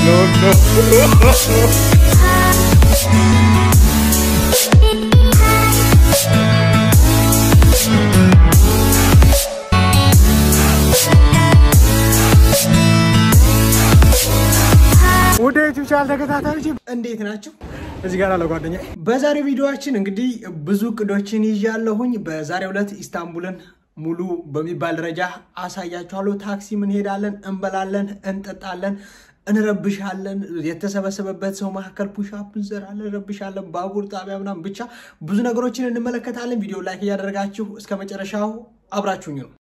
ወደ ዩቲዩብ ቻናል ተከታታዮች እንዴት ናቸው? እዚህ ጋር አለ ጓደኛ። በዛሬው ቪዲዮችን እንግዲህ ብዙ እቅዶችን ይዣለሁኝ። በዛሬው ዕለት ኢስታንቡልን ሙሉ በሚባል ደረጃ አሳያችኋለሁ። ታክሲም እንሄዳለን፣ እንበላለን፣ እንጠጣለን፣ እንረብሻለን። የተሰበሰበበት ሰው መካከል ፑሻፕ እንሰራለን፣ እንረብሻለን፣ ባቡር ጣቢያ ምናምን ብቻ ብዙ ነገሮችን እንመለከታለን። ቪዲዮ ላይክ እያደረጋችሁ እስከ መጨረሻው አብራችሁኝ ነው።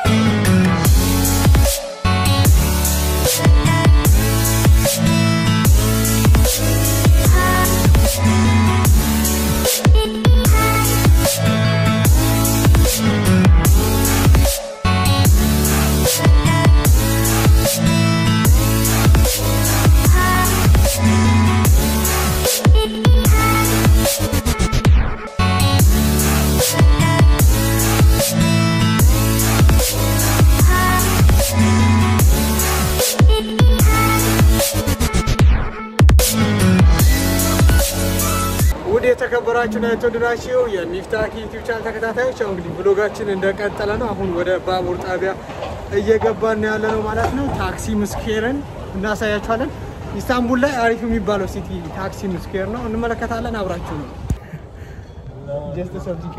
ውድ የተከበራችሁና የተወደዳችሁ የሚፍታህ ዩቲዩብ ቻናል ተከታታዮች ያው እንግዲህ ብሎጋችን እንደቀጠለ ነው። አሁን ወደ ባቡር ጣቢያ እየገባን ነው ያለ ነው ማለት ነው። ታክሲ ምስኬርን እናሳያችኋለን። ኢስታንቡል ላይ አሪፍ የሚባለው ሲቲ ታክሲ ምስኬር ነው፣ እንመለከታለን። አብራችሁ ነው Just a subject.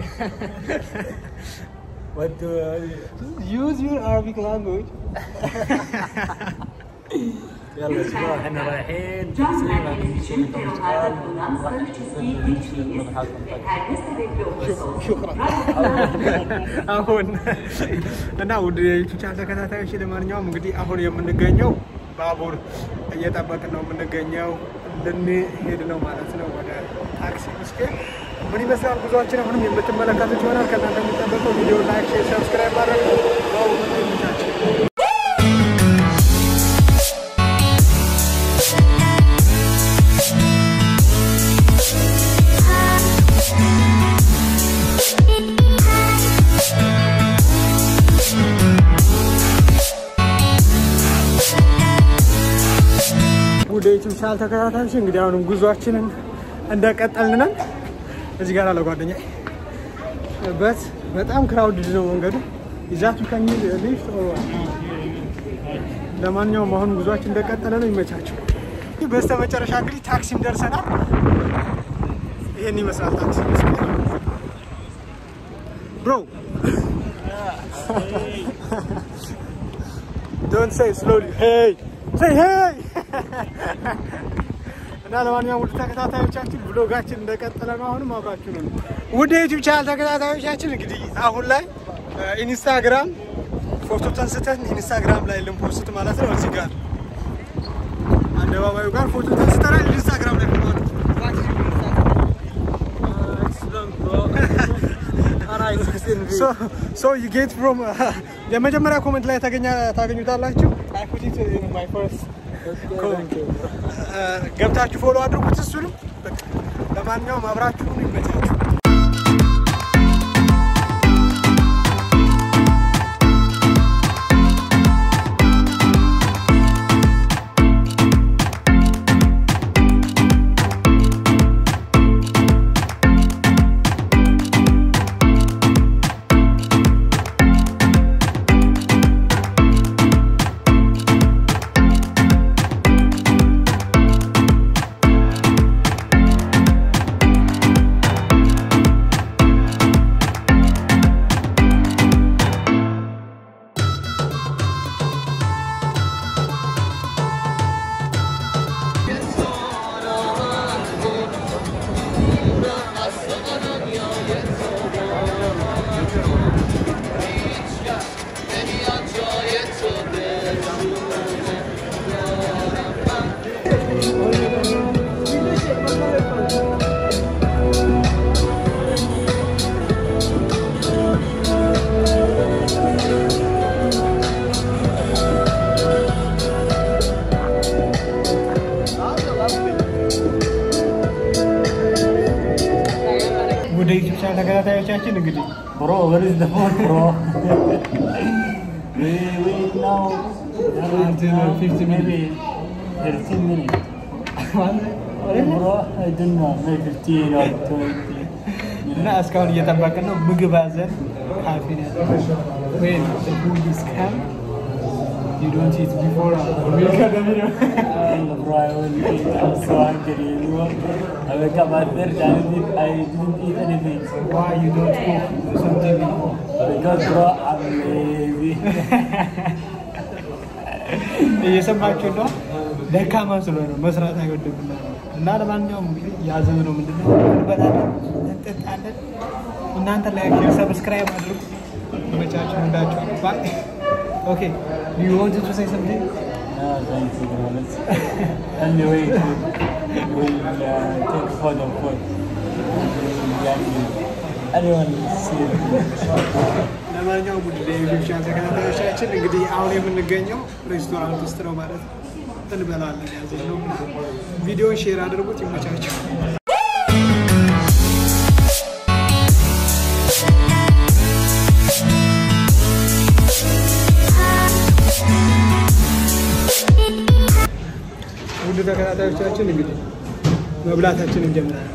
What do use your Arabic language? يلا اسبوع احنا رايحين John تقسيم Madden شفت هذا المنصر تسجيل تجهيز شكرا አሁን እና ውድ የዩቲዩብ ቻናል ተከታታዮች ለማንኛውም እንግዲህ አሁን የምንገኘው ባቡር እየጠበቅን ነው የምንገኘው። ልንሄድ ነው ማለት ነው ወደ ታክሲ ምስኪን። ምን ይመስላል ጉዟችን? አሁንም የምትመለከቱት ይሆናል። ከእናንተ የሚጠበቀው ቪዲዮ ላይክ፣ ሼር፣ ሰብስክራይብ ማድረግ ነው። ዋው ይመቻችሁ። ወደ ዩቲዩብ ቻናል ተከታታዮች እንግዲህ አሁንም ጉዟችንን እንደቀጠልን ነን። እዚህ ጋር አለ ጓደኛ በት በጣም ክራውድድ ነው መንገዱ ይዛቱ ከሚል ሊፍት ለማንኛውም አሁን ጉዟችን እንደቀጠለ ነው። ይመቻቸው። በስተ መጨረሻ እንግዲህ ታክሲም ደርሰናል። ይሄን ይመስላል ታክሲ ብሮ ዶንት ሴይ ስሎሊ ሄይ ሴይ ሄይ እና ለማንኛውም ውድ ተከታታዮቻችን ብሎጋችን እንደቀጠለ ነው። አሁንም አብራችሁ ነው። ውድ የዩቲዩብ ቻናል ተከታታዮቻችን እንግዲህ አሁን ላይ ኢንስታግራም ፎቶ ተንስተን ኢንስታግራም ላይ ልንፖስት ማለት ነው። እዚህ ጋር አደባባዩ ጋር ፎቶ ተንስተናል። ኢንስታግራም ላይ ፎቶ ሶ ዩ ጌት ፍሮም የመጀመሪያ ኮመንት ላይ ታገኛ- ታገኙታላችሁ። አይ ፑት ኢት ኢን ማይ ፈርስት ገብታችሁ ፎሎ አድርጉት። እሱንም በቃ ለማንኛውም አብራችሁ ሁኑ። ይመቻችሁ። ወደ ዩቲዩብ ቻናል ተከታታዮቻችን እንግዲህ برو where is the phone bro we wait now 15 minutes. maybe 13 minutes. Bro, I don't know, maybe 15 or 20. እና እስካሁን እየጠበቅን ነው። ምግብ አዘን ካፌን ወይም ፉዲስ ካም ዩ ዶንት ኢት ቢፎር And bro, I will eat. I'm so hungry. You know? I wake up at third, I didn't, I didn't eat anything. ዋይ ዩ ዶንት ኩክ ሰምቲንግ ቢፎር Because bro, I'm lazy. እየሰማችሁ ነው። ደካማ ስለሆነ መስራት አይወድም እና ለማንኛውም እንግዲህ ያዘዝነው ምንድን ነው? እንበላለን፣ እንጠጣለን። እናንተ ላይክ፣ ሼር፣ ሰብስክራይብ አድርጉ። መቻችሁ እንዳችሁ ባይ ኦኬ ዩ ዋንት ቱ ሴይ ሰምቲንግ No, thank you, bro. Let's anyway, we'll uh, take photo for Anyone see it? ለማንኛውም ውድ የዩቲዩብ ቻናል ተከታታዮቻችን እንግዲህ አሁን የምንገኘው ሬስቶራንት ውስጥ ነው ማለት ነው። እንበላለን ያዘዝነው ቪዲዮን ሼር አድርጉት። ይመቻችሁ። ውድ ተከታታዮቻችን እንግዲህ መብላታችን እንጀምራለን።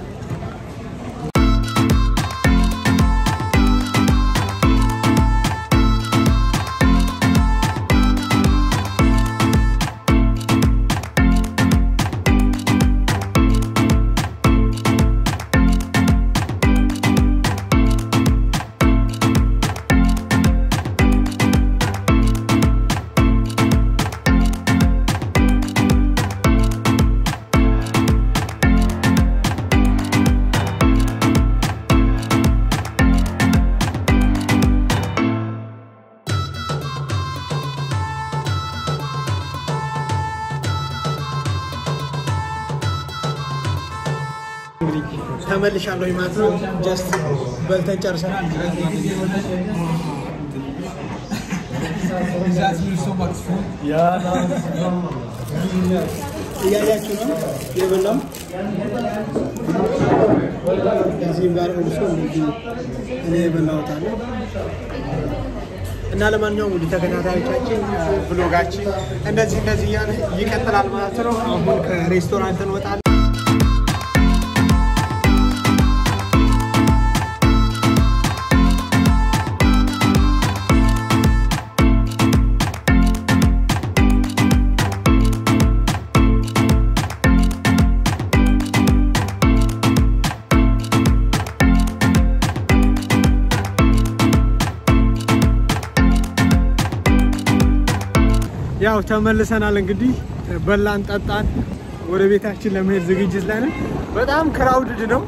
እንግዲህ ተመልሻለሁ ማለት ነው። ጀስት በልተን ጨርሰናል። Yeah, no, እያያችሁ ነው የበላው እዚህም ጋር እርሶ እንግዲህ እኔ የበላሁት አለ እና ለማንኛውም እንግዲህ ተከታታዮቻችን ብሎጋችን እንደዚህ እንደዚህ እያለ ይቀጥላል ማለት ነው። አሁን ከሬስቶራንት እንወጣለን። ያው ተመልሰናል። እንግዲህ በላን ጠጣን፣ ወደ ቤታችን ለመሄድ ዝግጅት ላይ ነን። በጣም ክራውድድ ነው።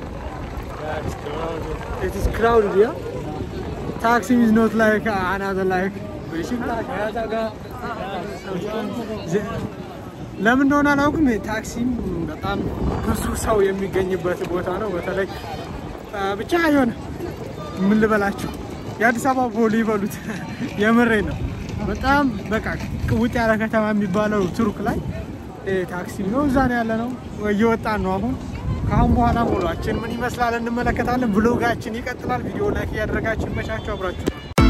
it is crowded yeah taxi is not like another like ለምን እንደሆነ አላውቅም። ታክሲም በጣም ብዙ ሰው የሚገኝበት ቦታ ነው። በተለይ አ፣ ብቻ የሆነ ምን ልበላቸው የአዲስ አበባ ፖሊ ይበሉት የምሬ ነው። በጣም በቃ ቅውጥ ያለ ከተማ የሚባለው ቱርክ ላይ እ፣ ታክሲ ነው። እዛ ነው ያለ ነው። እየወጣን ነው አሁን። ከአሁን በኋላ ሞሏችን ምን ይመስላል እንመለከታለን። ብሎጋችን ይቀጥላል። ቪዲዮ ላይክ እያደረጋችሁ ይመቻችሁ። አብራችሁ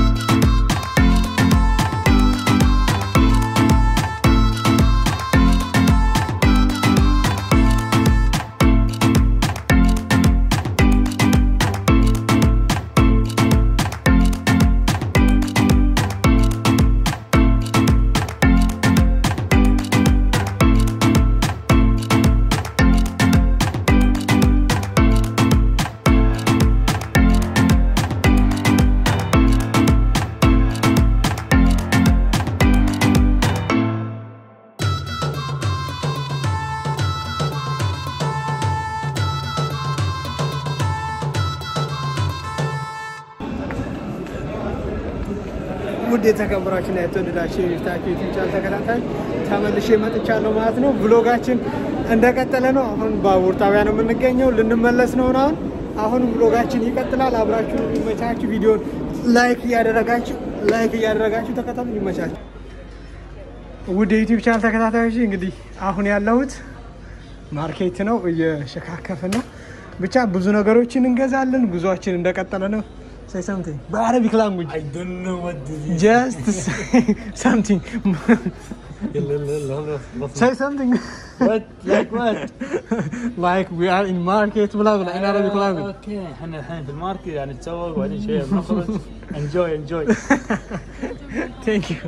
ውድ የተከበራችሁና የተወደዳችሁ የዩታችሁ ዩቲዩብ ቻናል ተከታታይ ተመልሼ መጥቻለሁ ማለት ነው። ብሎጋችን እንደቀጠለ ነው። አሁን ባቡር ጣቢያ ነው የምንገኘው። ልንመለስ ነው አሁን። አሁንም ብሎጋችን ይቀጥላል። አብራችሁ ይመቻችሁ። ቪዲዮን ላይክ እያደረጋችሁ ላይክ እያደረጋችሁ ተከታተሉ። ይመቻችሁ። ውድ የዩቲዩብ ቻናል ተከታታዮች እንግዲህ አሁን ያለሁት ማርኬት ነው እየሸካከፍና ብቻ ብዙ ነገሮችን እንገዛለን። ጉዟችን እንደቀጠለ ነው። say something በአረቢክ ላንጉጅ I don't know what this is. just say something يلا يلا يلا خلاص say something What? Like what? like we are in market بلا بلا in Arabic language اوكي احنا الحين في الماركت يعني نتسوق وبعدين شويه بنخرج انجوي انجوي thank you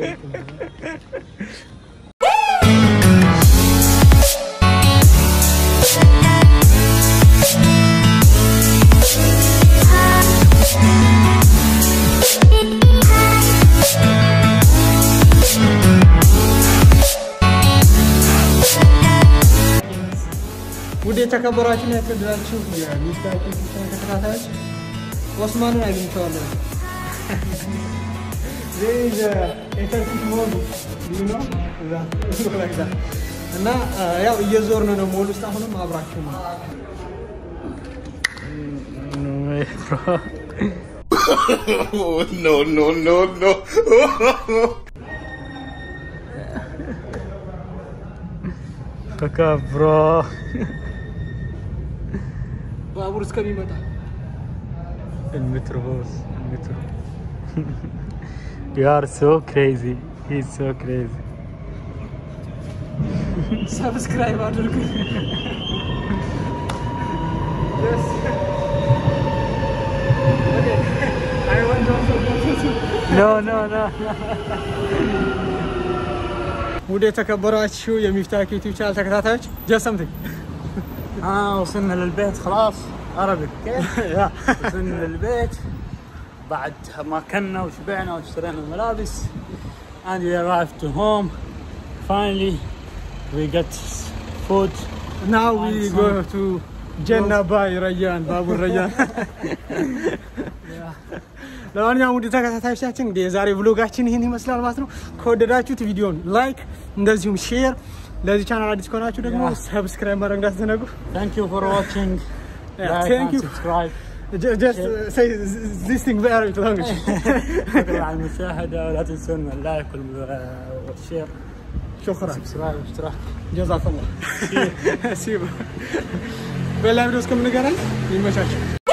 ውድ የተከበራችሁና የተወደዳችሁ የሚስታችሁ ተከታታዮች ኦስማንን አግኝቼዋለሁ። There is a ኤተርፊት ሞል you know? እዛ look like that። እና ያው እየዞርን ነው ሞል ውስጥ አሁንም አብራችሁ ነው። Oh, no, no, no, no. ፈካ ብሮ ባቡር እስከሚመጣ المترو بوس المترو You are so crazy. He's so crazy. ሰብስክራይብ አድርጉ። Yes. Okay. I want also go to No, no, no. ውድ የተከበራችሁ የሚፍታክ ዩቲዩብ ቻናል ተከታታዮች just something اه وصلنا للبيت خلاص عربي كيف؟ وصلنا للبيت بعد ما كنا وشبعنا واشترينا الملابس and we arrived to home finally we got food now we go to ጀና ባይ ረያን ባቡር ረያን ለማንኛውም ውድ ተከታታዮቻችን እንግዲህ የዛሬ ብሎጋችን ይህን ይመስላል ማለት ነው። ከወደዳችሁት ቪዲዮን ላይክ እንደዚሁም ሼር፣ ለዚህ ቻናል አዲስ ከሆናችሁ ደግሞ Yeah. ሰብስክራይብ ማድረግ እንዳትዘነጉ። thank you for watching Yeah, like thank and you. subscribe Ju- Just uh, say this thing in Arabic language. شكرا على المشاهدة ولا تنسون اللايك وال- والشير شكرا سبسكرايب واشتراك ጀዛከላህ። ሲቡ በሌላ ቪዲዮ እስከምንገናኝ ይመቻችሁ።